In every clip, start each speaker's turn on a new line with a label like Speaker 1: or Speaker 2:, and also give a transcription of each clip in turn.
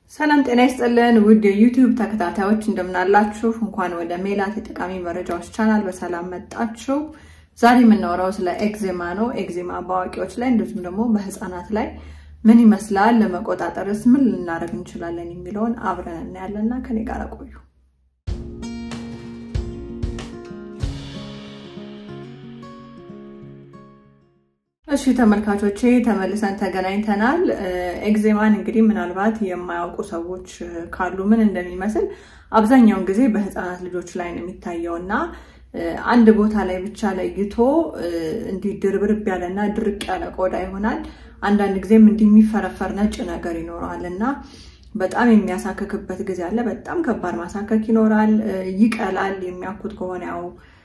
Speaker 1: ሰላም ጤና ይስጥልን ውድ የዩቲዩብ ተከታታዮች እንደምናላችሁ። እንኳን ወደ ሜላት የጠቃሚ መረጃዎች ቻናል በሰላም መጣችሁ። ዛሬ የምናወራው ስለ ኤግዜማ ነው። ኤግዜማ በአዋቂዎች ላይ እንደዚሁም ደግሞ በህፃናት ላይ ምን ይመስላል፣ ለመቆጣጠርስ ምን ልናደርግ እንችላለን የሚለውን አብረን እናያለን እና ከኔ ጋር ቆዩ። እሺ ተመልካቾቼ ተመልሰን ተገናኝተናል። ኤግዜማን እንግዲህ ምናልባት የማያውቁ ሰዎች ካሉ ምን እንደሚመስል አብዛኛውን ጊዜ በህፃናት ልጆች ላይ ነው የሚታየው እና አንድ ቦታ ላይ ብቻ ለይቶ እንዲህ ድርብርብ ያለና ድርቅ ያለ ቆዳ ይሆናል። አንዳንድ ጊዜም እንዲህ የሚፈረፈር ነጭ ነገር ይኖረዋል እና በጣም የሚያሳክክበት ጊዜ አለ። በጣም ከባድ ማሳከክ ይኖራል። ይቀላል። የሚያኩት ከሆነ ያው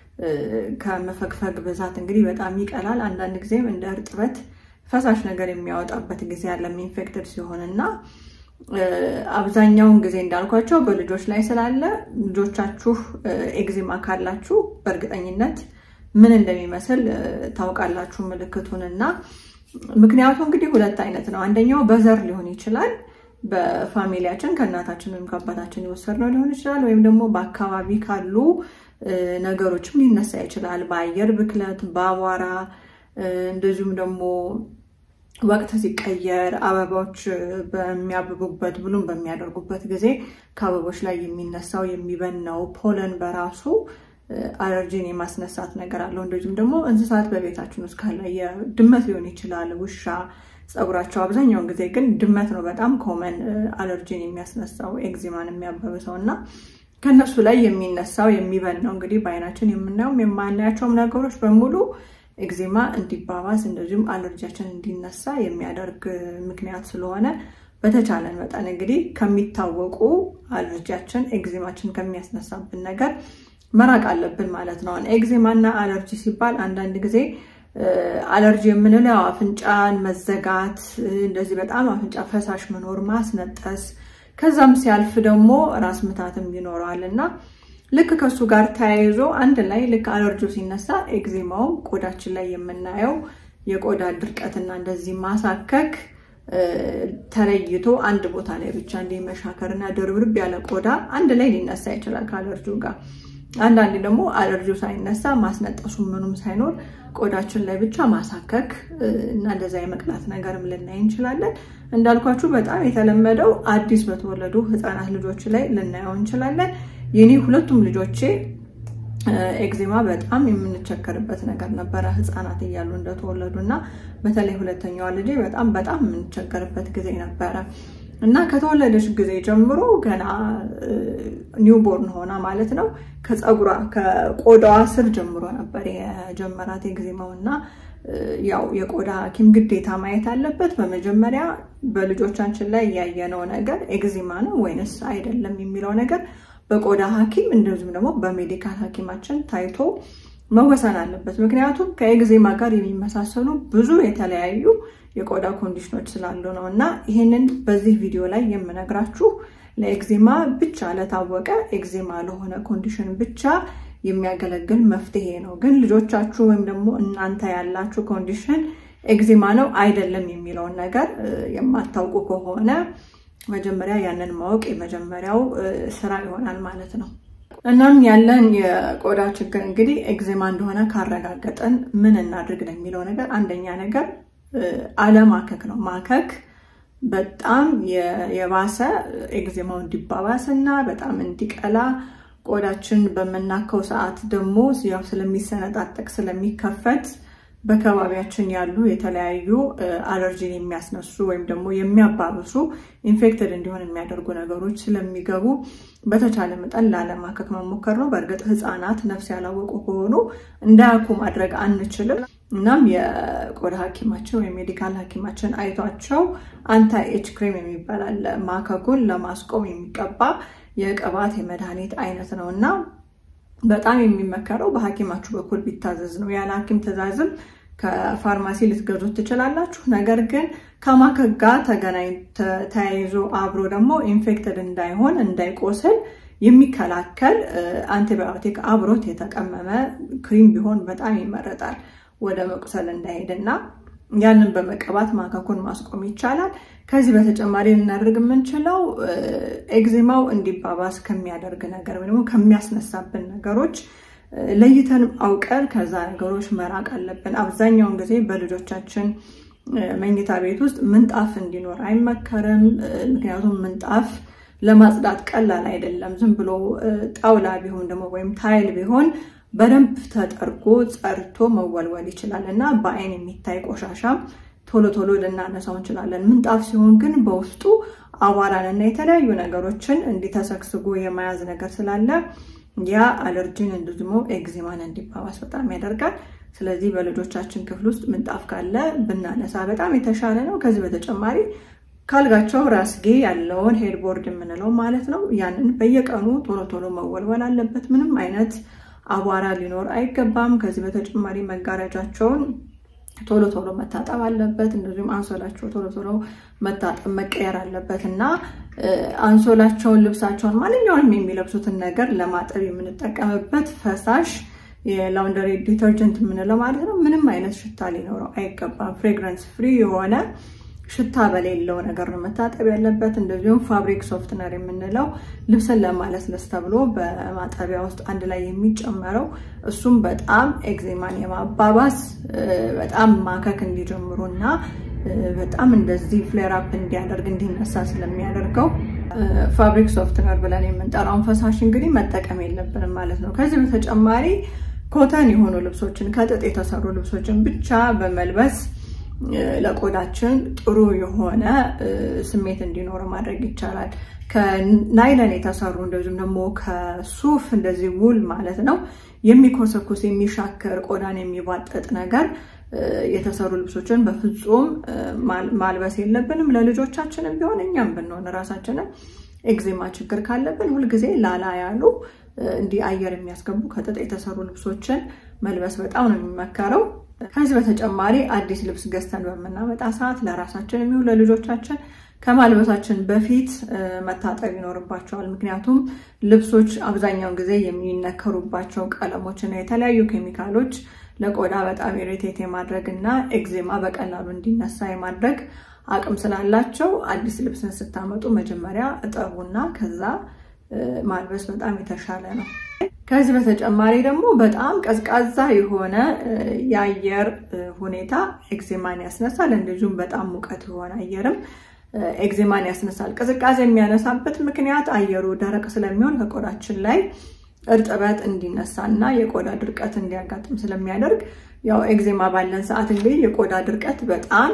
Speaker 1: ከመፈግፈግ ብዛት እንግዲህ በጣም ይቀላል። አንዳንድ ጊዜም እንደ እርጥበት ፈሳሽ ነገር የሚያወጣበት ጊዜ አለ ኢንፌክትድ ሲሆን እና አብዛኛውን ጊዜ እንዳልኳቸው በልጆች ላይ ስላለ ልጆቻችሁ ኤግዜማ ካላችሁ በእርግጠኝነት ምን እንደሚመስል ታውቃላችሁ ምልክቱን እና ምክንያቱ እንግዲህ ሁለት አይነት ነው። አንደኛው በዘር ሊሆን ይችላል። በፋሚሊያችን ከእናታችን ወይም ከአባታችን የወሰድነው ሊሆን ይችላል። ወይም ደግሞ በአካባቢ ካሉ ነገሮችም ሊነሳ ይችላል። በአየር ብክለት፣ በአቧራ እንደዚሁም ደግሞ ወቅት ሲቀየር አበባዎች በሚያብቡበት ብሉም በሚያደርጉበት ጊዜ ከአበቦች ላይ የሚነሳው የሚበናው ፖለን በራሱ አለርጂን የማስነሳት ነገር አለው። እንደዚሁም ደግሞ እንስሳት በቤታችን ውስጥ ካለ ድመት ሊሆን ይችላል፣ ውሻ ፀጉራቸው አብዛኛውን ጊዜ ግን ድመት ነው በጣም ኮመን አለርጂን የሚያስነሳው ኤግዜማን የሚያበብሰው እና ከነሱ ላይ የሚነሳው የሚበናው እንግዲህ በአይናችን የምናየውም የማናያቸውም ነገሮች በሙሉ ኤግዜማ እንዲባባስ እንደዚሁም አለርጂያችን እንዲነሳ የሚያደርግ ምክንያት ስለሆነ በተቻለን መጠን እንግዲህ ከሚታወቁ አለርጂያችን ኤግዜማችን ከሚያስነሳብን ነገር መራቅ አለብን ማለት ነው። ኤግዜማና አለርጂ ሲባል አንዳንድ ጊዜ አለርጂ የምንለው አፍንጫን መዘጋት፣ እንደዚህ በጣም አፍንጫ ፈሳሽ መኖር፣ ማስነጠስ ከዛም ሲያልፍ ደግሞ ራስ ምታትም ይኖረዋል እና ልክ ከሱ ጋር ተያይዞ አንድ ላይ ልክ አለርጂው ሲነሳ ኤግዜማውም ቆዳችን ላይ የምናየው የቆዳ ድርቀትና እንደዚህ ማሳከክ ተለይቶ አንድ ቦታ ላይ ብቻ እንዲህ መሻከርና ድርብርብ ያለ ቆዳ አንድ ላይ ሊነሳ ይችላል ከአለርጂው ጋር። አንዳንዴ ደግሞ አለርጂው ሳይነሳ ማስነጠሱ ምኑም ሳይኖር ቆዳችን ላይ ብቻ ማሳከክ እና እንደዛ የመቅላት ነገርም ልናይ እንችላለን። እንዳልኳችሁ በጣም የተለመደው አዲስ በተወለዱ ህፃናት ልጆች ላይ ልናየው እንችላለን። የኔ ሁለቱም ልጆቼ ኤግዜማ በጣም የምንቸገርበት ነገር ነበረ ህፃናት እያሉ እንደተወለዱ እና በተለይ ሁለተኛዋ ልጄ በጣም በጣም የምንቸገርበት ጊዜ ነበረ እና ከተወለደች ጊዜ ጀምሮ ገና ኒውቦርን ሆና ማለት ነው ከፀጉሯ ከቆዳዋ ስር ጀምሮ ነበር የጀመራት ኤግዜማው እና ያው የቆዳ ሐኪም ግዴታ ማየት አለበት። በመጀመሪያ በልጆቻችን ላይ ያየነው ነገር ኤግዜማ ነው ወይንስ አይደለም የሚለው ነገር በቆዳ ሐኪም እንደዚሁም ደግሞ በሜዲካል ሐኪማችን ታይቶ መወሰን አለበት። ምክንያቱም ከኤግዜማ ጋር የሚመሳሰሉ ብዙ የተለያዩ የቆዳ ኮንዲሽኖች ስላሉ ነው እና ይህንን በዚህ ቪዲዮ ላይ የምነግራችሁ ለኤግዜማ ብቻ ለታወቀ ኤግዜማ ለሆነ ኮንዲሽን ብቻ የሚያገለግል መፍትሄ ነው። ግን ልጆቻችሁ ወይም ደግሞ እናንተ ያላችሁ ኮንዲሽን ኤግዜማ ነው አይደለም የሚለውን ነገር የማታውቁ ከሆነ መጀመሪያ ያንን ማወቅ የመጀመሪያው ስራ ይሆናል ማለት ነው። እናም ያለን የቆዳ ችግር እንግዲህ ኤግዜማ እንደሆነ ካረጋገጠን ምን እናድርግ ነው የሚለው ነገር አንደኛ ነገር አለማከክ ነው። ማከክ በጣም የባሰ ኤግዜማው እንዲባባስ እና በጣም እንዲቀላ ቆዳችን በምናከው ሰዓት ደግሞ ያው ስለሚሰነጣጠቅ ስለሚከፈት በከባቢያችን ያሉ የተለያዩ አለርጂን የሚያስነሱ ወይም ደግሞ የሚያባብሱ ኢንፌክትድ እንዲሆን የሚያደርጉ ነገሮች ስለሚገቡ በተቻለ መጠን ላለማከክ መሞከር ነው። በእርግጥ ሕፃናት ነፍስ ያላወቁ ከሆኑ እንዳያኩ ማድረግ አንችልም። እናም የቆዳ ሐኪማችን ወይም ሜዲካል ሐኪማችን አይቷቸው አንታይ ኤች ክሬም የሚባል አለ ማከኩን ለማስቆም የሚቀባ የቅባት የመድኃኒት አይነት ነው እና በጣም የሚመከረው በሐኪማችሁ በኩል ቢታዘዝ ነው። ያለ ሐኪም ትዕዛዝም ከፋርማሲ ልትገዙት ትችላላችሁ። ነገር ግን ከማከክ ጋር ተገናኝ ተያይዞ አብሮ ደግሞ ኢንፌክትድ እንዳይሆን እንዳይቆስል የሚከላከል አንቲባዮቲክ አብሮት የተቀመመ ክሪም ቢሆን በጣም ይመረጣል ወደ መቁሰል እንዳይሄድና ያንን በመቀባት ማከኩን ማስቆም ይቻላል። ከዚህ በተጨማሪ ልናደርግ የምንችለው ኤግዜማው እንዲባባስ ከሚያደርግ ነገር ወይ ደግሞ ከሚያስነሳብን ነገሮች ለይተን አውቀን ከዛ ነገሮች መራቅ አለብን። አብዛኛውን ጊዜ በልጆቻችን መኝታ ቤት ውስጥ ምንጣፍ እንዲኖር አይመከርም። ምክንያቱም ምንጣፍ ለማጽዳት ቀላል አይደለም። ዝም ብሎ ጣውላ ቢሆን ደግሞ ወይም ታይል ቢሆን በደንብ ተጠርጎ ጸርቶ መወልወል ይችላል እና በአይን የሚታይ ቆሻሻም ቶሎ ቶሎ ልናነሳው እንችላለን። ምንጣፍ ሲሆን ግን በውስጡ አቧራን እና የተለያዩ ነገሮችን እንዲተሰግስጎ የመያዝ ነገር ስላለ ያ አለርጂን እንዲሁም ኤግዜማን እንዲባባስ በጣም ያደርጋል። ስለዚህ በልጆቻችን ክፍል ውስጥ ምንጣፍ ካለ ብናነሳ በጣም የተሻለ ነው። ከዚህ በተጨማሪ ካልጋቸው ራስጌ ያለውን ሄድቦርድ የምንለው ማለት ነው ያንን በየቀኑ ቶሎ ቶሎ መወልወል አለበት። ምንም አይነት አቧራ ሊኖር አይገባም። ከዚህ በተጨማሪ መጋረጃቸውን ቶሎ ቶሎ መታጠብ አለበት። እንደዚሁም አንሶላቸው ቶሎ ቶሎ መታጠብ መቀየር አለበት እና አንሶላቸውን፣ ልብሳቸውን፣ ማንኛውንም የሚለብሱትን ነገር ለማጠብ የምንጠቀምበት ፈሳሽ የላውንደሪ ዲተርጀንት የምንለው ማለት ነው ምንም አይነት ሽታ ሊኖረው አይገባም። ፍሬግራንስ ፍሪ የሆነ ሽታ በሌለው ነገር ነው መታጠብ ያለበት። እንደዚሁም ፋብሪክ ሶፍትነር የምንለው ልብስን ለማለስለስ ተብሎ በማጠቢያ ውስጥ አንድ ላይ የሚጨመረው እሱም በጣም ኤግዜማን የማባባስ በጣም ማከክ እንዲጀምሩ እና በጣም እንደዚህ ፍሌር አፕ እንዲያደርግ እንዲነሳ ስለሚያደርገው ፋብሪክ ሶፍትነር ብለን የምንጠራውን ፈሳሽ እንግዲህ መጠቀም የለብንም ማለት ነው። ከዚህ በተጨማሪ ኮተን የሆኑ ልብሶችን ከጥጥ የተሰሩ ልብሶችን ብቻ በመልበስ ለቆዳችን ጥሩ የሆነ ስሜት እንዲኖረው ማድረግ ይቻላል። ከናይለን የተሰሩ እንደዚሁም ደግሞ ከሱፍ እንደዚህ ውል ማለት ነው የሚኮሰኩስ የሚሻክር ቆዳን የሚባጠጥ ነገር የተሰሩ ልብሶችን በፍጹም ማልበስ የለብንም። ለልጆቻችንም ቢሆን እኛም ብንሆን ራሳችንን ኤግዜማ ችግር ካለብን ሁልጊዜ ላላ ያሉ እንዲህ አየር የሚያስገቡ ከጥጥ የተሰሩ ልብሶችን መልበስ በጣም ነው የሚመከረው። ከዚህ በተጨማሪ አዲስ ልብስ ገዝተን በምናመጣ ሰዓት ለራሳችን የሚሆን ለልጆቻችን ከማልበሳችን በፊት መታጠብ ይኖርባቸዋል። ምክንያቱም ልብሶች አብዛኛውን ጊዜ የሚነከሩባቸው ቀለሞች እና የተለያዩ ኬሚካሎች ለቆዳ በጣም ኢሪቴት የማድረግ እና ኤግዜማ በቀላሉ እንዲነሳ የማድረግ አቅም ስላላቸው አዲስ ልብስን ስታመጡ መጀመሪያ እጠቡና ከዛ ማልበስ በጣም የተሻለ ነው። ከዚህ በተጨማሪ ደግሞ በጣም ቀዝቃዛ የሆነ የአየር ሁኔታ ኤግዜማን ያስነሳል። እንደዚሁም በጣም ሙቀት የሆነ አየርም ኤግዜማን ያስነሳል። ቅዝቃዜ የሚያነሳበት ምክንያት አየሩ ደረቅ ስለሚሆን ከቆዳችን ላይ እርጥበት እንዲነሳ እና የቆዳ ድርቀት እንዲያጋጥም ስለሚያደርግ ያው ኤግዜማ ባለን ሰዓት እንግዲህ የቆዳ ድርቀት በጣም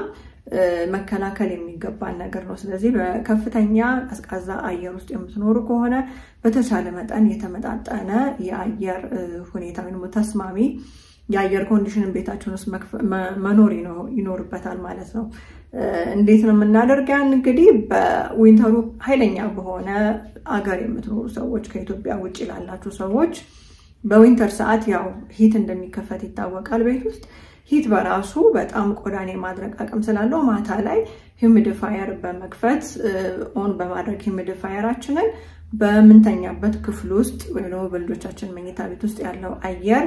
Speaker 1: መከላከል የሚገባን ነገር ነው። ስለዚህ በከፍተኛ ቀዝቃዛ አየር ውስጥ የምትኖሩ ከሆነ በተቻለ መጠን የተመጣጠነ የአየር ሁኔታ ወይም ተስማሚ የአየር ኮንዲሽንን ቤታችን ውስጥ መኖር ይኖርበታል ማለት ነው። እንዴት ነው የምናደርግ? ያን እንግዲህ በዊንተሩ ኃይለኛ በሆነ አገር የምትኖሩ ሰዎች ከኢትዮጵያ ውጭ ላላችሁ ሰዎች በዊንተር ሰዓት ያው ሂት እንደሚከፈት ይታወቃል ቤት ውስጥ ሂት በራሱ በጣም ቆዳን የማድረቅ አቅም ስላለው ማታ ላይ ሂሚዲፋየር በመክፈት ኦን በማድረግ ሂሚዲፋየራችንን በምንተኛበት ክፍል ውስጥ ወይ ደግሞ በልጆቻችን መኝታ ቤት ውስጥ ያለው አየር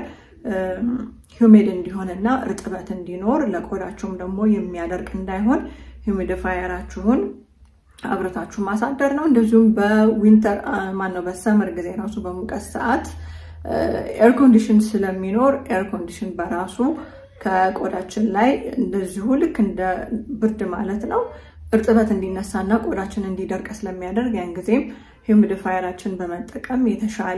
Speaker 1: ሂሚድ እንዲሆንና እርጥበት እንዲኖር ለቆዳችሁም ደግሞ የሚያደርቅ እንዳይሆን ሂሚዲፋየራችሁን አብረታችሁ ማሳደር ነው። እንደዚሁም በዊንተር ማነው በሰመር ጊዜ ራሱ በሙቀት ሰዓት ኤር ኮንዲሽን ስለሚኖር ኤር ኮንዲሽን በራሱ ከቆዳችን ላይ እንደዚሁ ልክ እንደ ብርድ ማለት ነው እርጥበት እንዲነሳና ቆዳችን እንዲደርቅ ስለሚያደርግ ያን ጊዜም ሂሚዲፋየራችን በመጠቀም የተሻለ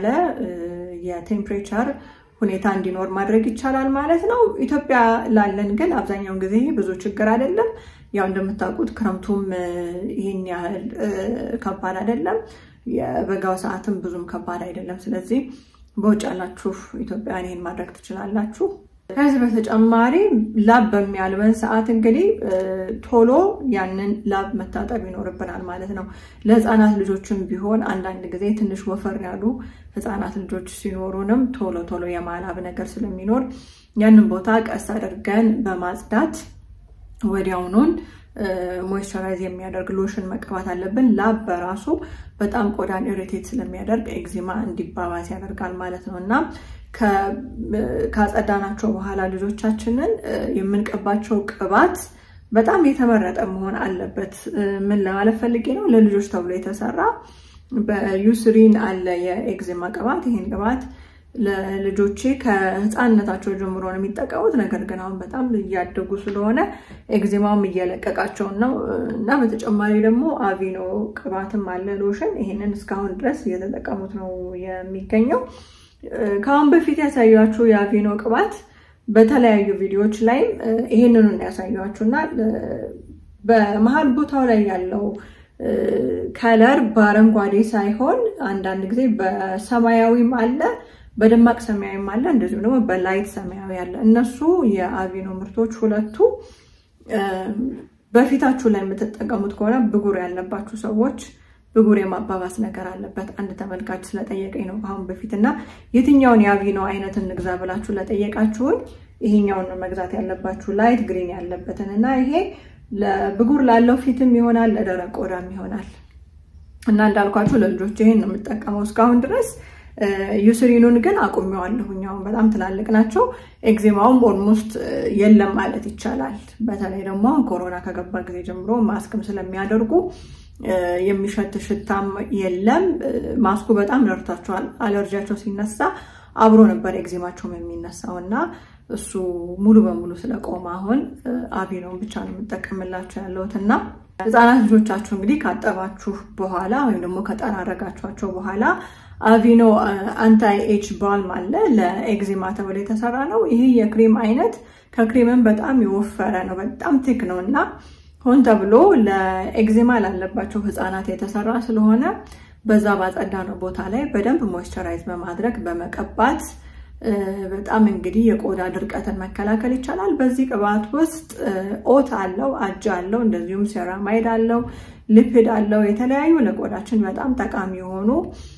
Speaker 1: የቴምፕሬቸር ሁኔታ እንዲኖር ማድረግ ይቻላል ማለት ነው። ኢትዮጵያ ላለን ግን አብዛኛውን ጊዜ ብዙ ችግር አይደለም። ያው እንደምታውቁት ክረምቱም ይህን ያህል ከባድ አይደለም፣ የበጋው ሰዓትም ብዙም ከባድ አይደለም። ስለዚህ በውጭ ያላችሁ ኢትዮጵያውያን ይህን ማድረግ ትችላላችሁ። ከዚህ በተጨማሪ ላብ በሚያልበን ሰዓት እንግዲህ ቶሎ ያንን ላብ መታጠብ ይኖርብናል ማለት ነው። ለህፃናት ልጆችም ቢሆን አንዳንድ ጊዜ ትንሽ ወፈር ያሉ ህፃናት ልጆች ሲኖሩንም ቶሎ ቶሎ የማላብ ነገር ስለሚኖር ያንን ቦታ ቀስ አድርገን በማጽዳት ወዲያውኑን ሞይስቸራይዝ የሚያደርግ ሎሽን መቀባት አለብን። ላብ በራሱ በጣም ቆዳን ኢሪቴት ስለሚያደርግ ኤግዚማ እንዲባባስ ያደርጋል ማለት ነው እና ካጸዳናቸው በኋላ ልጆቻችንን የምንቀባቸው ቅባት በጣም የተመረጠ መሆን አለበት። ምን ለማለት ፈልጌ ነው? ለልጆች ተብሎ የተሰራ በዩስሪን አለ የኤግዜማ ቅባት። ይህን ቅባት ለልጆቼ ከህፃንነታቸው ጀምሮ ነው የሚጠቀሙት። ነገር ግን አሁን በጣም እያደጉ ስለሆነ ኤግዜማውም እየለቀቃቸው ነው እና በተጨማሪ ደግሞ አቪኖ ቅባትም አለ ሎሽን። ይህንን እስካሁን ድረስ እየተጠቀሙት ነው የሚገኘው። ከአሁን በፊት ያሳያችሁ የአቪኖ ቅባት በተለያዩ ቪዲዮዎች ላይም ይህንኑ ያሳያችሁ እና በመሀል ቦታው ላይ ያለው ከለር በአረንጓዴ ሳይሆን አንዳንድ ጊዜ በሰማያዊም አለ፣ በደማቅ ሰማያዊም አለ፣ እንደዚሁም ደግሞ በላይት ሰማያዊ አለ። እነሱ የአቪኖ ምርቶች ሁለቱ በፊታችሁ ላይ የምትጠቀሙት ከሆነ ብጉር ያለባችሁ ሰዎች ብጉር የማባባስ ነገር አለበት። አንድ ተመልካች ስለጠየቀኝ ነው ከአሁን በፊት እና የትኛውን የአቪኖ አይነት እንግዛ ብላችሁ ለጠየቃችሁን ይሄኛውን ነው መግዛት ያለባችሁ፣ ላይት ግሪን ያለበትን እና ይሄ ለብጉር ላለው ፊትም ይሆናል፣ ለደረቅ ቆዳም ይሆናል እና እንዳልኳችሁ ለልጆች ይሄን ነው የምጠቀመው እስካሁን ድረስ። ዩስሪኑን ግን አቁሜዋለሁኝ። አሁን በጣም ትላልቅ ናቸው። ኤግዜማውም ኦልሞስት የለም ማለት ይቻላል። በተለይ ደግሞ አሁን ኮሮና ከገባ ጊዜ ጀምሮ ማስክም ስለሚያደርጉ የሚሸት ሽታም የለም። ማስኩ በጣም ረድቷቸዋል። አለርጂያቸው ሲነሳ አብሮ ነበር ኤግዜማቸውም የሚነሳው እና እሱ ሙሉ በሙሉ ስለቆመ አሁን አቪኖን ብቻ ነው የምጠቀምላቸው ያለሁት እና ህፃናት ልጆቻችሁ እንግዲህ ካጠባችሁ በኋላ ወይም ደግሞ ከጠራረጋችኋቸው በኋላ አቪኖ አንታይ ኤች ባልም አለ ለኤግዜማ ተብሎ የተሰራ ነው። ይህ የክሬም አይነት ከክሬምን በጣም የወፈረ ነው፣ በጣም ቴክ ነው እና ሆን ተብሎ ለኤግዜማ ላለባቸው ህፃናት የተሰራ ስለሆነ በዛ ባጸዳ ነው ቦታ ላይ በደንብ ሞይስቸራይዝ በማድረግ በመቀባት በጣም እንግዲህ የቆዳ ድርቀትን መከላከል ይቻላል። በዚህ ቅባት ውስጥ ኦት አለው፣ አጃ አለው፣ እንደዚሁም ሴራማይድ አለው፣ ሊፒድ አለው። የተለያዩ ለቆዳችን በጣም ጠቃሚ የሆኑ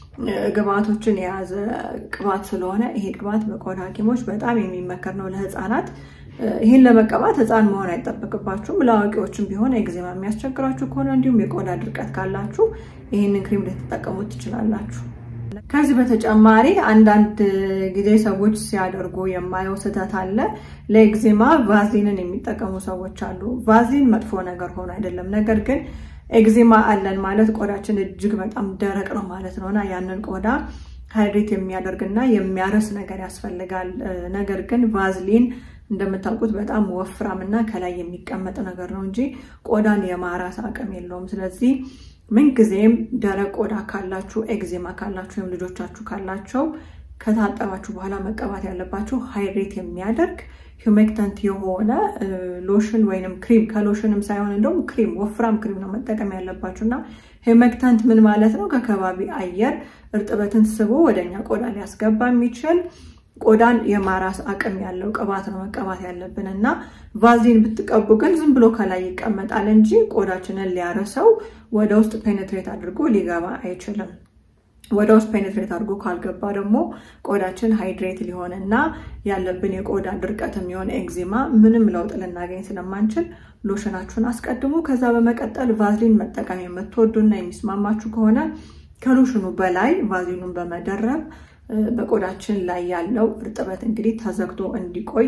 Speaker 1: ግብአቶችን የያዘ ቅባት ስለሆነ ይሄ ቅባት በቆዳ ሐኪሞች በጣም የሚመከር ነው ለህፃናት። ይህን ለመቀባት ህፃን መሆን አይጠበቅባችሁም። ለአዋቂዎችም ቢሆን ኤግዜማ የሚያስቸግራችሁ ከሆነ እንዲሁም የቆዳ ድርቀት ካላችሁ ይህንን ክሬም ልትጠቀሙት ትችላላችሁ። ከዚህ በተጨማሪ አንዳንድ ጊዜ ሰዎች ሲያደርጉ የማየው ስህተት አለ። ለኤግዜማ ቫዝሊንን የሚጠቀሙ ሰዎች አሉ። ቫዝሊን መጥፎ ነገር ሆኖ አይደለም። ነገር ግን ኤግዜማ አለን ማለት ቆዳችን እጅግ በጣም ደረቅ ነው ማለት ነው እና ያንን ቆዳ ሃይድሬት የሚያደርግና የሚያረስ ነገር ያስፈልጋል። ነገር ግን ቫዝሊን እንደምታውቁት በጣም ወፍራም እና ከላይ የሚቀመጥ ነገር ነው እንጂ ቆዳን የማራስ አቅም የለውም። ስለዚህ ምንጊዜም ደረቅ ቆዳ ካላችሁ፣ ኤግዜማ ካላችሁ ወይም ልጆቻችሁ ካላቸው ከታጠባችሁ በኋላ መቀባት ያለባችሁ ሃይድሬት የሚያደርግ ሂውሜክተንት የሆነ ሎሽን ወይንም ክሪም ከሎሽንም ሳይሆን እንደውም ክሪም ወፍራም ክሪም ነው መጠቀም ያለባችሁ እና ሂውሜክተንት ምን ማለት ነው? ከከባቢ አየር እርጥበትን ስቦ ወደኛ ቆዳ ሊያስገባ የሚችል ቆዳን የማራስ አቅም ያለው ቅባት ነው መቀባት ያለብን እና ቫዝሊን ብትቀቡ ግን ዝም ብሎ ከላይ ይቀመጣል እንጂ ቆዳችንን ሊያረሰው ወደ ውስጥ ፔኔትሬት አድርጎ ሊገባ አይችልም። ወደ ውስጥ ፔኔትሬት አድርጎ ካልገባ ደግሞ ቆዳችን ሃይድሬት ሊሆን እና ያለብን የቆዳ ድርቀት የሚሆን ኤግዜማ ምንም ለውጥ ልናገኝ ስለማንችል ሎሽናችሁን አስቀድሙ። ከዛ በመቀጠል ቫዝሊን መጠቀም የምትወዱና የሚስማማችሁ ከሆነ ከሎሽኑ በላይ ቫዝሊኑን በመደረብ በቆዳችን ላይ ያለው እርጥበት እንግዲህ ተዘግቶ እንዲቆይ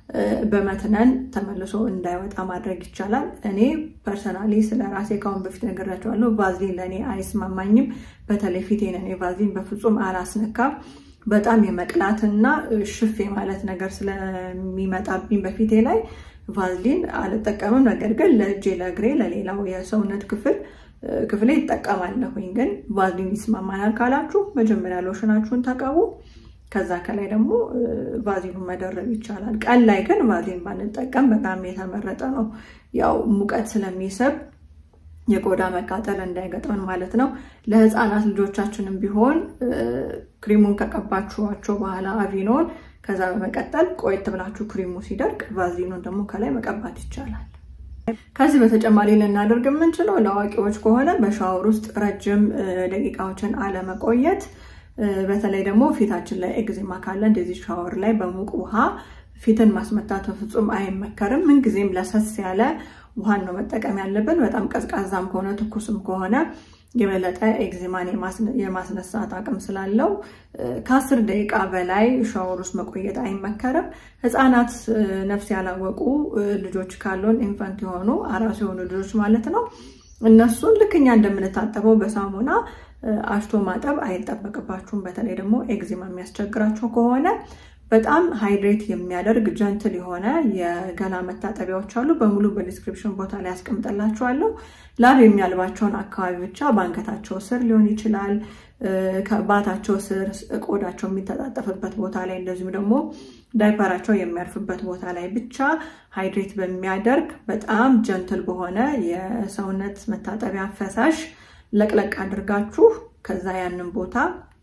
Speaker 1: በመትነን ተመልሶ እንዳይወጣ ማድረግ ይቻላል። እኔ ፐርሰናሊ ስለ ራሴ ካሁን በፊት ነግራቸዋለሁ። ቫዝሊን ለእኔ አይስማማኝም። በተለይ ፊቴን እኔ ቫዝሊን በፍጹም አላስነካም። በጣም የመቅላትና ሽፍ ማለት ነገር ስለሚመጣብኝ በፊቴ ላይ ቫዝሊን አልጠቀምም። ነገር ግን ለእጄ፣ ለእግሬ፣ ለሌላው የሰውነት ክፍል ክፍሌ ይጠቀማለሁኝ። ግን ቫዝሊን ይስማማናል ካላችሁ መጀመሪያ ሎሽናችሁን ተቀቡ። ከዛ ከላይ ደግሞ ቫዝሊኑን መደረብ ይቻላል። ቀን ላይ ግን ቫዝሊን ባንጠቀም በጣም የተመረጠ ነው። ያው ሙቀት ስለሚስብ የቆዳ መቃጠል እንዳይገጥመን ማለት ነው። ለህፃናት ልጆቻችንም ቢሆን ክሪሙን ከቀባችኋቸው በኋላ አቪኖን፣ ከዛ በመቀጠል ቆየት ብላችሁ ክሪሙ ሲደርቅ ቫዝሊኑን ደግሞ ከላይ መቀባት ይቻላል። ከዚህ በተጨማሪ ልናደርግ የምንችለው ለአዋቂዎች ከሆነ በሻወር ውስጥ ረጅም ደቂቃዎችን አለመቆየት በተለይ ደግሞ ፊታችን ላይ ኤግዜማ ካለ እንደዚህ ሻወር ላይ በሙቅ ውሃ ፊትን ማስመታት በፍጹም አይመከርም። ምንጊዜም ለሰስ ያለ ውሃን ነው መጠቀም ያለብን። በጣም ቀዝቃዛም ከሆነ ትኩስም ከሆነ የበለጠ ኤግዜማን የማስነሳት አቅም ስላለው ከአስር ደቂቃ በላይ ሻወር ውስጥ መቆየት አይመከርም። ሕፃናት ነፍስ ያላወቁ ልጆች ካሉን ኢንፈንት የሆኑ አራስ የሆኑ ልጆች ማለት ነው እነሱን ልክ እኛ እንደምንታጠበው በሳሙና አሽቶ ማጠብ አይጠበቅባችሁም። በተለይ ደግሞ ኤግዜማ የሚያስቸግራቸው ከሆነ በጣም ሃይድሬት የሚያደርግ ጀንትል የሆነ የገላ መታጠቢያዎች አሉ። በሙሉ በዲስክሪፕሽን ቦታ ላይ ያስቀምጠላችኋለሁ። ላብ የሚያልባቸውን አካባቢ ብቻ በአንገታቸው ስር ሊሆን ይችላል፣ ከባታቸው ስር፣ ቆዳቸው የሚተጣጠፍበት ቦታ ላይ እንደዚሁም ደግሞ ዳይፐራቸው የሚያርፍበት ቦታ ላይ ብቻ ሃይድሬት በሚያደርግ በጣም ጀንትል በሆነ የሰውነት መታጠቢያ ፈሳሽ ለቅለቅ አድርጋችሁ ከዛ ያንን ቦታ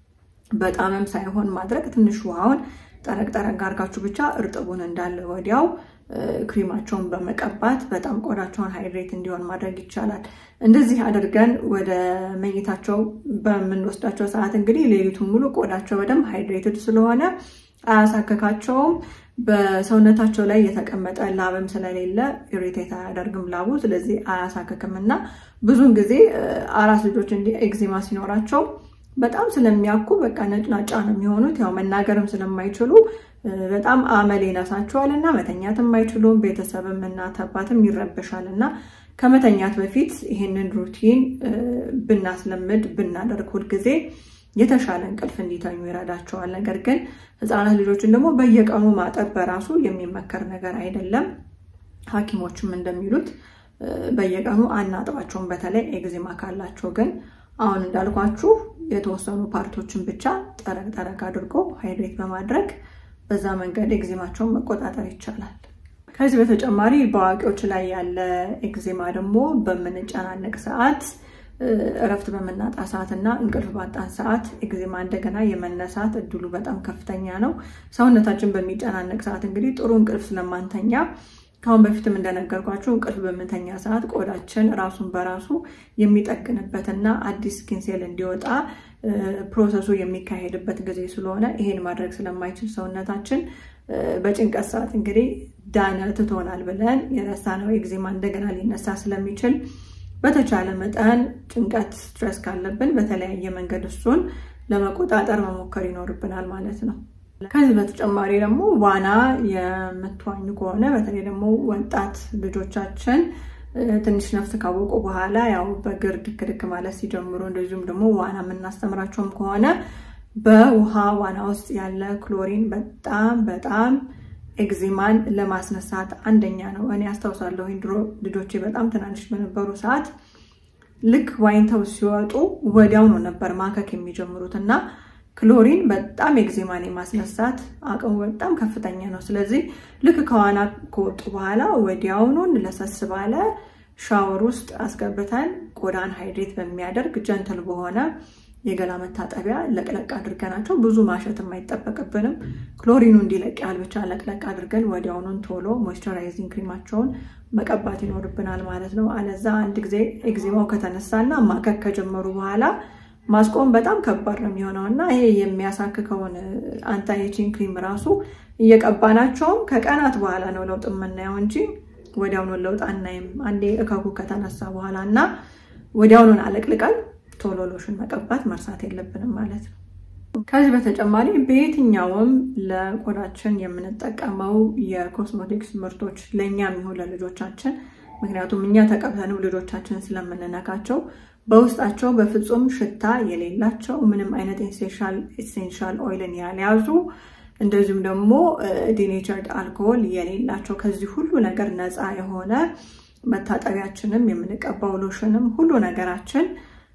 Speaker 1: በጣምም ሳይሆን ማድረግ ትንሽ ውሃውን ጠረቅ ጠረቅ አድርጋችሁ ብቻ እርጥቡን እንዳለ ወዲያው ክሪማቸውን በመቀባት በጣም ቆዳቸውን ሃይድሬት እንዲሆን ማድረግ ይቻላል። እንደዚህ አድርገን ወደ መኝታቸው በምንወስዳቸው ሰዓት እንግዲህ ሌሊቱን ሙሉ ቆዳቸው በደንብ ሃይድሬትድ ስለሆነ አያሳከካቸውም። በሰውነታቸው ላይ የተቀመጠ ላብም ስለሌለ ኢሪቴት አያደርግም ላቡ፣ ስለዚህ አያሳክክም እና ብዙውን ጊዜ አራስ ልጆች እንዲህ ኤግዜማ ሲኖራቸው በጣም ስለሚያኩ በቃ ነጭናጫ ነው የሚሆኑት። ያው መናገርም ስለማይችሉ በጣም አመል ይነሳቸዋል እና መተኛትም አይችሉም። ቤተሰብም እናት አባትም ይረበሻል እና ከመተኛት በፊት ይህንን ሩቲን ብናስለምድ ብናደርግ ሁልጊዜ የተሻለ እንቅልፍ እንዲተኙ ይረዳቸዋል። ነገር ግን ሕፃናት ልጆችን ደግሞ በየቀኑ ማጠብ በራሱ የሚመከር ነገር አይደለም። ሐኪሞችም እንደሚሉት በየቀኑ አናጥባቸውም። በተለይ ኤግዜማ ካላቸው ግን አሁን እንዳልኳችሁ የተወሰኑ ፓርቶችን ብቻ ጠረቅ ጠረቅ አድርጎ ሃይድሬት በማድረግ በዛ መንገድ ኤግዜማቸውን መቆጣጠር ይቻላል። ከዚህ በተጨማሪ በአዋቂዎች ላይ ያለ ኤግዜማ ደግሞ በምንጨናነቅ ሰዓት፣ እረፍት በምናጣ ሰዓት እና እንቅልፍ ባጣን ሰዓት ኤግዜማ እንደገና የመነሳት እድሉ በጣም ከፍተኛ ነው። ሰውነታችን በሚጨናነቅ ሰዓት እንግዲህ ጥሩ እንቅልፍ ስለማንተኛ ከአሁን በፊትም እንደነገርኳችሁ እንቅልፍ በምንተኛ ሰዓት ቆዳችን ራሱን በራሱ የሚጠግንበትና አዲስ ስኪንሴል እንዲወጣ ፕሮሰሱ የሚካሄድበት ጊዜ ስለሆነ ይሄን ማድረግ ስለማይችል ሰውነታችን በጭንቀት ሰዓት እንግዲህ ዳነ ትቶናል ብለን የረሳነው ኤግዜማ እንደገና ሊነሳ ስለሚችል በተቻለ መጠን ጭንቀት ስትረስ ካለብን በተለያየ መንገድ እሱን ለመቆጣጠር መሞከር ይኖርብናል ማለት ነው። ከዚህ በተጨማሪ ደግሞ ዋና የምትዋኙ ከሆነ በተለይ ደግሞ ወጣት ልጆቻችን ትንሽ ነፍስ ካወቁ በኋላ ያው በእግር ድክ ድክ ማለት ሲጀምሩ እንደዚሁም ደግሞ ዋና የምናስተምራቸውም ከሆነ በውሃ ዋና ውስጥ ያለ ክሎሪን በጣም በጣም ኤግዜማን ለማስነሳት አንደኛ ነው። እኔ አስታውሳለሁ ድሮ ልጆቼ በጣም ትናንሽ በነበሩ ሰዓት ልክ ዋኝተው ሲወጡ ወዲያው ነው ነበር ማከክ የሚጀምሩት እና ክሎሪን በጣም ኤግዜማን የማስነሳት አቅሙ በጣም ከፍተኛ ነው። ስለዚህ ልክ ከዋና ከወጡ በኋላ ወዲያውኑን ለሰስ ባለ ሻወር ውስጥ አስገብተን ቆዳን ሃይድሬት በሚያደርግ ጀንትል በሆነ የገላ መታጠቢያ ለቅለቅ አድርገናቸው ብዙ ማሸትም አይጠበቅብንም። ክሎሪኑ እንዲለቅ ያህል ብቻ ለቅለቅ አድርገን ወዲያውኑን ቶሎ ሞይስቸራይዚንግ ክሪማቸውን መቀባት ይኖርብናል ማለት ነው። አለዛ አንድ ጊዜ ኤግዜማው ከተነሳና ማከክ ከጀመሩ በኋላ ማስቆም በጣም ከባድ ነው የሚሆነው እና ይሄ የሚያሳክከውን አንታይ ኤጂንግ ክሪም ራሱ እየቀባናቸውም ከቀናት በኋላ ነው ለውጥ የምናየው እንጂ ወዲያውኑን ለውጥ አናይም። አንዴ እከኩ ከተነሳ በኋላ እና ወዲያውኑን አለቅልቀን ቶሎ ሎሽን መቀባት መርሳት የለብንም ማለት ነው። ከዚህ በተጨማሪ በየትኛውም ለቆዳችን የምንጠቀመው የኮስሞቲክስ ምርቶች ለእኛ የሚሆን ለልጆቻችን ምክንያቱም እኛ ተቀብተንም ልጆቻችን ስለምንነካቸው በውስጣቸው በፍጹም ሽታ የሌላቸው ምንም አይነት ኢሴንሻል ኦይልን ያልያዙ እንደዚሁም ደግሞ ዲኔቸርድ አልኮሆል የሌላቸው ከዚህ ሁሉ ነገር ነፃ የሆነ መታጠቢያችንም የምንቀባው ሎሽንም ሁሉ ነገራችን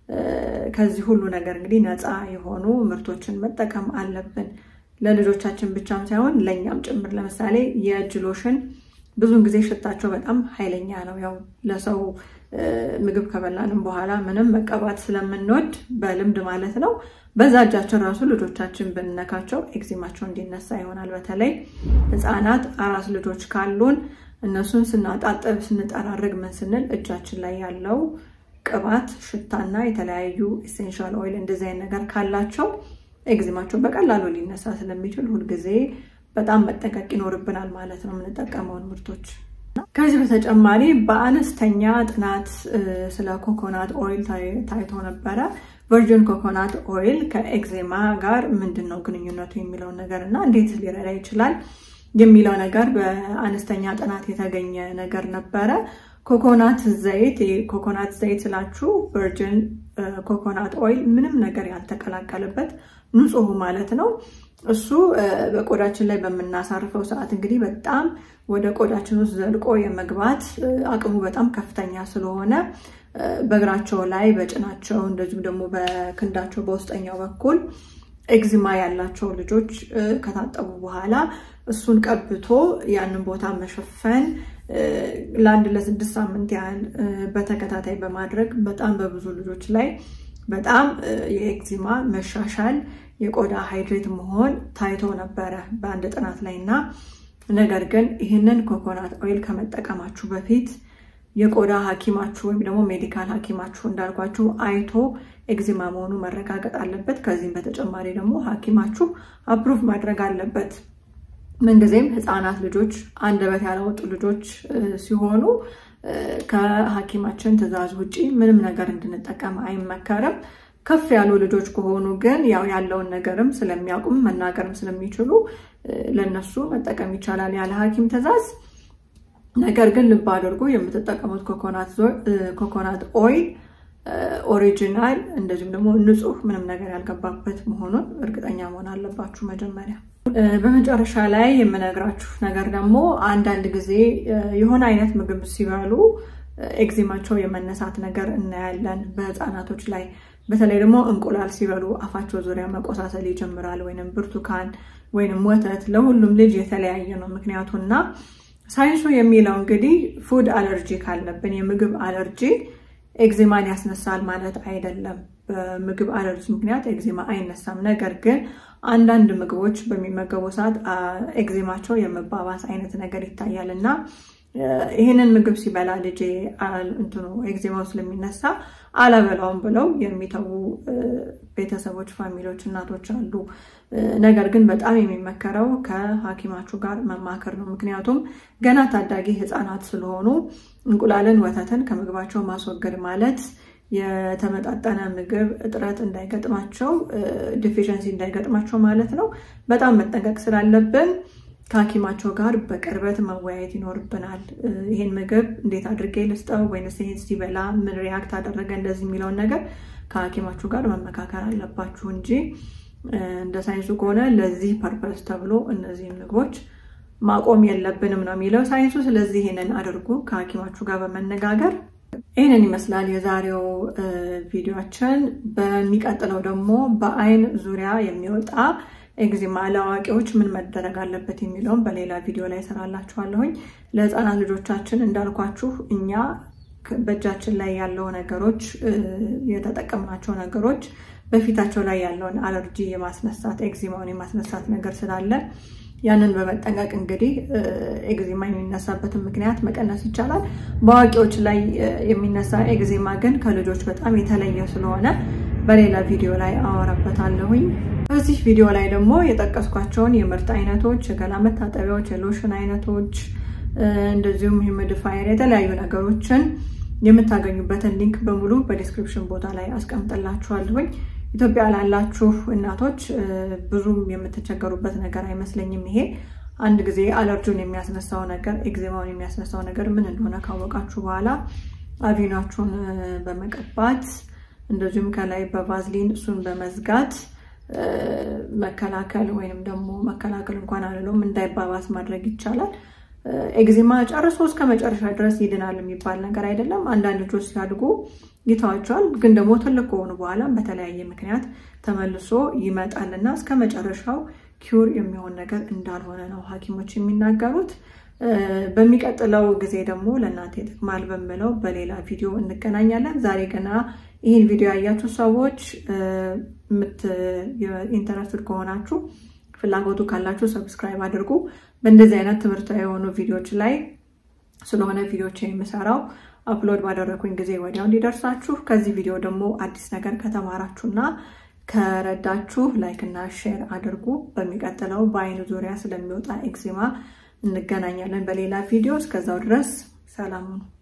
Speaker 1: ከዚህ ሁሉ ነገር እንግዲህ ነፃ የሆኑ ምርቶችን መጠቀም አለብን። ለልጆቻችን ብቻም ሳይሆን ለእኛም ጭምር። ለምሳሌ የእጅ ሎሽን ብዙውን ጊዜ ሽታቸው በጣም ኃይለኛ ነው። ያው ለሰው ምግብ ከበላንም በኋላ ምንም መቀባት ስለምንወድ በልምድ ማለት ነው። በዛ እጃችን ራሱ ልጆቻችን ብንነካቸው ኤግዜማቸው እንዲነሳ ይሆናል። በተለይ ሕፃናት አራስ ልጆች ካሉን እነሱን ስናጣጥብ ስንጠራርግ ምን ስንል እጃችን ላይ ያለው ቅባት ሽታና የተለያዩ ኢሴንሻል ኦይል እንደዚህ አይነት ነገር ካላቸው ኤግዜማቸው በቀላሉ ሊነሳ ስለሚችል ሁልጊዜ በጣም መጠንቀቅ ይኖርብናል ማለት ነው የምንጠቀመውን ምርቶች። ከዚህ በተጨማሪ በአነስተኛ ጥናት ስለ ኮኮናት ኦይል ታይቶ ነበረ። ቨርጅን ኮኮናት ኦይል ከኤግዜማ ጋር ምንድን ነው ግንኙነቱ የሚለውን ነገር እና እንዴት ሊረዳ ይችላል የሚለው ነገር በአነስተኛ ጥናት የተገኘ ነገር ነበረ። ኮኮናት ዘይት ኮኮናት ዘይት ስላችሁ ቨርጅን ኮኮናት ኦይል ምንም ነገር ያልተቀላቀለበት ንጹህ ማለት ነው። እሱ በቆዳችን ላይ በምናሳርፈው ሰዓት እንግዲህ በጣም ወደ ቆዳችን ውስጥ ዘልቆ የመግባት አቅሙ በጣም ከፍተኛ ስለሆነ በእግራቸው ላይ በጭናቸው እንደዚሁም ደግሞ በክንዳቸው በውስጠኛው በኩል ኤግዚማ ያላቸው ልጆች ከታጠቡ በኋላ እሱን ቀብቶ ያንን ቦታ መሸፈን ለአንድ ለስድስት ሳምንት ያህል በተከታታይ በማድረግ በጣም በብዙ ልጆች ላይ በጣም የኤግዚማ መሻሻል የቆዳ ሃይድሬት መሆን ታይቶ ነበረ በአንድ ጥናት ላይ እና ነገር ግን ይህንን ኮኮናት ኦይል ከመጠቀማችሁ በፊት የቆዳ ሐኪማችሁ ወይም ደግሞ ሜዲካል ሐኪማችሁ እንዳልኳችሁ አይቶ ኤግዚማ መሆኑ መረጋገጥ አለበት። ከዚህም በተጨማሪ ደግሞ ሐኪማችሁ አፕሩቭ ማድረግ አለበት። ምንጊዜም ህፃናት ልጆች አንደበት ያላወጡ ልጆች ሲሆኑ ከሐኪማችን ትዕዛዝ ውጪ ምንም ነገር እንድንጠቀም አይመከርም። ከፍ ያሉ ልጆች ከሆኑ ግን ያው ያለውን ነገርም ስለሚያውቁም መናገርም ስለሚችሉ ለነሱ መጠቀም ይቻላል ያለ ሐኪም ትዕዛዝ። ነገር ግን ልብ አድርጉ የምትጠቀሙት ኮኮናት ኦይል ኦሪጂናል እንደዚሁም ደግሞ ንጹህ ምንም ነገር ያልገባበት መሆኑን እርግጠኛ መሆን አለባችሁ መጀመሪያ። በመጨረሻ ላይ የምነግራችሁ ነገር ደግሞ አንዳንድ ጊዜ የሆነ አይነት ምግብ ሲበሉ ኤግዚማቸው የመነሳት ነገር እናያለን በህፃናቶች ላይ። በተለይ ደግሞ እንቁላል ሲበሉ አፋቸው ዙሪያ መቆሳሰል ይጀምራል። ወይንም ብርቱካን ወይንም ወተት ለሁሉም ልጅ የተለያየ ነው ምክንያቱና ሳይንሱ የሚለው እንግዲህ ፉድ አለርጂ ካለብን የምግብ አለርጂ ኤግዜማን ያስነሳል ማለት አይደለም። በምግብ አለርጂ ምክንያት ኤግዜማ አይነሳም። ነገር ግን አንዳንድ ምግቦች በሚመገቡ ሰዓት ኤግዜማቸው የመባባስ አይነት ነገር ይታያል እና ይህንን ምግብ ሲበላ ልጄ እንትኑ ኤግዜማው ስለሚነሳ አላበላውም ብለው የሚተዉ ቤተሰቦች፣ ፋሚሊዎች፣ እናቶች አሉ። ነገር ግን በጣም የሚመከረው ከሐኪማችሁ ጋር መማከር ነው። ምክንያቱም ገና ታዳጊ ህፃናት ስለሆኑ እንቁላልን፣ ወተትን ከምግባቸው ማስወገድ ማለት የተመጣጠነ ምግብ እጥረት እንዳይገጥማቸው ዲፊሽንሲ እንዳይገጥማቸው ማለት ነው። በጣም መጠንቀቅ ስላለብን ከሐኪማቸው ጋር በቅርበት መወያየት ይኖርብናል። ይሄን ምግብ እንዴት አድርጌ ልስጠው ወይንስ ይሄን ሲበላ ምን ሪያክት አደረገ እንደዚህ የሚለውን ነገር ከሐኪማችሁ ጋር መመካከር አለባችሁ እንጂ እንደ ሳይንሱ ከሆነ ለዚህ ፐርፐስ ተብሎ እነዚህን ምግቦች ማቆም የለብንም ነው የሚለው ሳይንሱ። ስለዚህ ይህንን አድርጉ ከሐኪማችሁ ጋር በመነጋገር ይህንን ይመስላል የዛሬው ቪዲዮችን። በሚቀጥለው ደግሞ በአይን ዙሪያ የሚወጣ ኤግዚማ ለአዋቂዎች ምን መደረግ አለበት የሚለውን በሌላ ቪዲዮ ላይ ሰራላችኋለሁኝ። ለህፃናት ልጆቻችን እንዳልኳችሁ እኛ በእጃችን ላይ ያለው ነገሮች የተጠቀምናቸው ነገሮች በፊታቸው ላይ ያለውን አለርጂ የማስነሳት ኤግዚማውን የማስነሳት ነገር ስላለ ያንን በመጠንቀቅ እንግዲህ ኤግዚማ የሚነሳበትን ምክንያት መቀነስ ይቻላል። በአዋቂዎች ላይ የሚነሳ ኤግዚማ ግን ከልጆች በጣም የተለየ ስለሆነ በሌላ ቪዲዮ ላይ አወራበታለሁኝ። በዚህ ቪዲዮ ላይ ደግሞ የጠቀስኳቸውን የምርት አይነቶች፣ የገላ መታጠቢያዎች፣ የሎሽን አይነቶች እንደዚሁም ሂሚዲፋየር የተለያዩ ነገሮችን የምታገኙበትን ሊንክ በሙሉ በዲስክሪፕሽን ቦታ ላይ አስቀምጥላችኋለሁኝ። ኢትዮጵያ ላላችሁ እናቶች ብዙም የምትቸገሩበት ነገር አይመስለኝም። ይሄ አንድ ጊዜ አለርጂውን የሚያስነሳው ነገር ኤግዜማውን የሚያስነሳው ነገር ምን እንደሆነ ካወቃችሁ በኋላ አቪናችሁን በመቀባት እንደዚሁም ከላይ በቫዝሊን እሱን በመዝጋት መከላከል ወይንም ደግሞ መከላከል እንኳን አልለውም እንዳይባባስ ማድረግ ይቻላል። ኤግዚማ ጨርሶ እስከ መጨረሻ ድረስ ይድናል የሚባል ነገር አይደለም። አንዳንድ ልጆች ሲያድጉ ይተዋቸዋል፣ ግን ደግሞ ትልቅ ከሆኑ በኋላም በተለያየ ምክንያት ተመልሶ ይመጣል እና እስከ መጨረሻው ኪውር የሚሆን ነገር እንዳልሆነ ነው ሐኪሞች የሚናገሩት። በሚቀጥለው ጊዜ ደግሞ ለእናንተ ይጠቅማል በምለው በሌላ ቪዲዮ እንገናኛለን። ዛሬ ገና ይህን ቪዲዮ ያያችሁ ሰዎች ኢንተረስትድ ከሆናችሁ ፍላጎቱ ካላችሁ ሰብስክራይብ አድርጉ። በእንደዚህ አይነት ትምህርታዊ የሆኑ ቪዲዮዎች ላይ ስለሆነ ቪዲዮች የምሰራው አፕሎድ ባደረኩኝ ጊዜ ወዲያው እንዲደርሳችሁ። ከዚህ ቪዲዮ ደግሞ አዲስ ነገር ከተማራችሁና ከረዳችሁ ላይክ እና ሼር አድርጉ። በሚቀጥለው በአይን ዙሪያ ስለሚወጣ ኤግዚማ እንገናኛለን በሌላ ቪዲዮ። እስከዛው ድረስ ሰላም ነው።